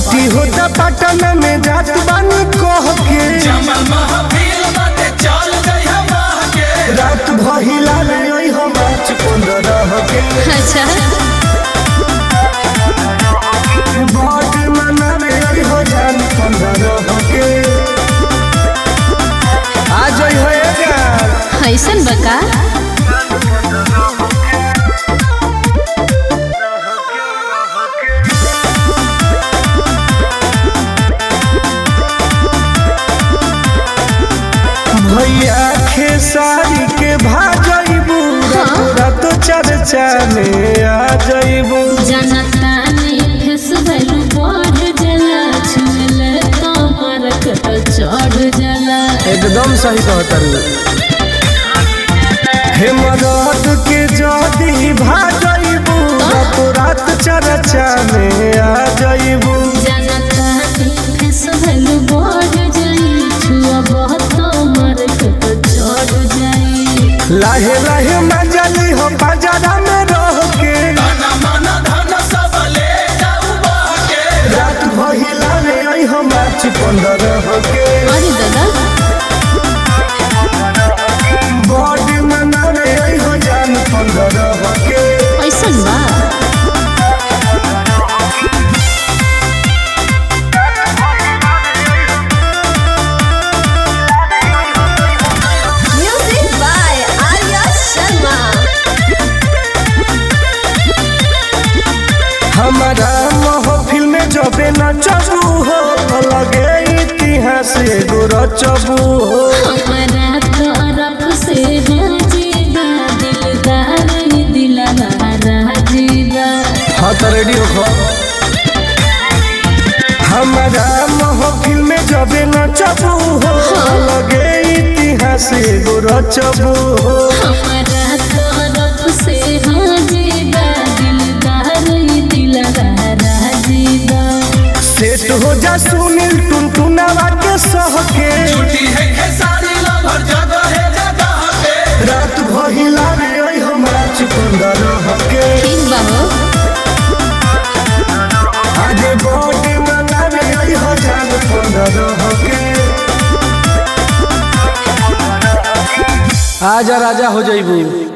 Party होता पटना में जात बानी कह के जमल महफिल बाटे चल जइहा माह के रात भहिला ले ओइ हम नाच पंद्रह के अच्छा बात मना में ओइ हो जान पंद्रह के आ जइ हो यार ऐसन बका भैया खेसारी के भाजइबू तोरा तो चर्चा में आ जइबू जनता ने फेसबुक बढ़ जला छुल कमर कट चढ़ जला एकदम सही कहतरू हे मदद के जदी भाजइबू तो रात चर्चा में आ जइबू जनता ने फेसबुक बढ़ जाई छुआ बहुत कमर कट चढ़ जाई लाहे लाहे मजली हो बाजारा में रह के तना मन धन सब ले जाऊ बाह के रात भहिला रे आई हम नाच पंद्रह के अरे दादा बॉडी मना रे आई हो जान पंद्रह के ऐसन बा Music by Arya Sharma. हमारा महफिल में जबे नचबू हो लगे इतिहास एगो रचबू हो हमारा तरफ से हाजीबा दिलदार ही दिलदार हाजीबा हाँ तो रेडी हो हमारा महफिल में जबे नचबू हो लगे इतिहास एगो रचबू हो हमारा तरफ से हाजीबा दिलदार ही दिलदार हाजीबा सेट हो जा सुनील टुनटुनावा के सह के छुट्टी है खेसारी लभर जगह है जगह पे रात भहिला रे ओइ हम नाच पंद्रह के ठीक बा हो आज बॉडी मना रे ओइ हो जान पंद्रह के आजा राजा हो जाइबू